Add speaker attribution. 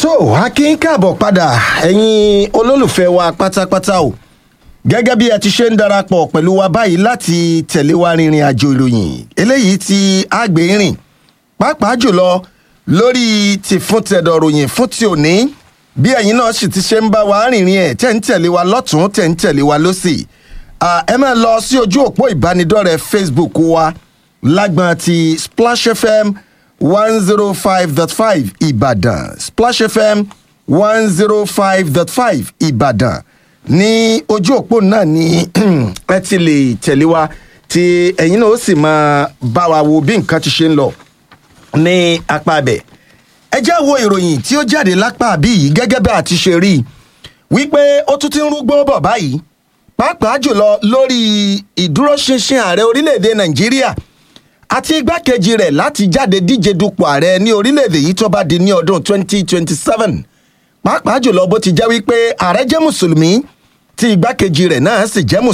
Speaker 1: so akin káàbọ̀ padà ẹ̀yin olólùfẹ́ wa pátápátá o gẹ́gẹ́ bí ẹ ti ṣe ń darapọ̀ pẹ̀lú wa báyìí láti tẹ̀lé wa rìnrìn àjò ìròyìn eléyìí ti àgbè rìn pàápàá jùlọ lórí ti fún tẹ̀dọ̀ ròyìn fún ti òní bí ẹ̀yin náà sì ti ṣe ń bá wa rìnrìn ẹ̀ tẹ̀ ń tẹ̀lé wa lọ́tún tẹ̀ ń tẹ̀lé wa lọ́sì ẹ máa lọ sí ojú òpó ìbánidọ́rẹ̀ẹ́ facebook wa lágbọ́n ti splash fm one zero five dot five ìbàdàn splash fm one zero five dot five ìbàdàn ní ojú òpó náà ni ẹ ti lè tẹ̀lé wa tí ẹ̀yin náà ó sì máa bá wa wo bí nǹkan ti ṣe ń lọ ní apá abẹ ẹ já wo ìròyìn tí ó jáde lápá àbí yìí gẹ́gẹ́ bí a ti ṣe rí i wípé ó tún ti ń rúgbó bọ̀ báyìí pàápàá jùlọ lórí ìdúróṣinṣin ààrẹ orílẹ̀-èdè nàìjíríà àti igbákejì rẹ̀ láti jáde díje dupò ààrẹ ní orílẹ̀-èdè yìí tó bá di ní ọdún 2027 pàápàá jùlọ bó ti jẹ́ wípé ààrẹ jẹ́ mùsùlùmí tí igbákejì rẹ̀ náà sì jẹ́ mùsùlùmí.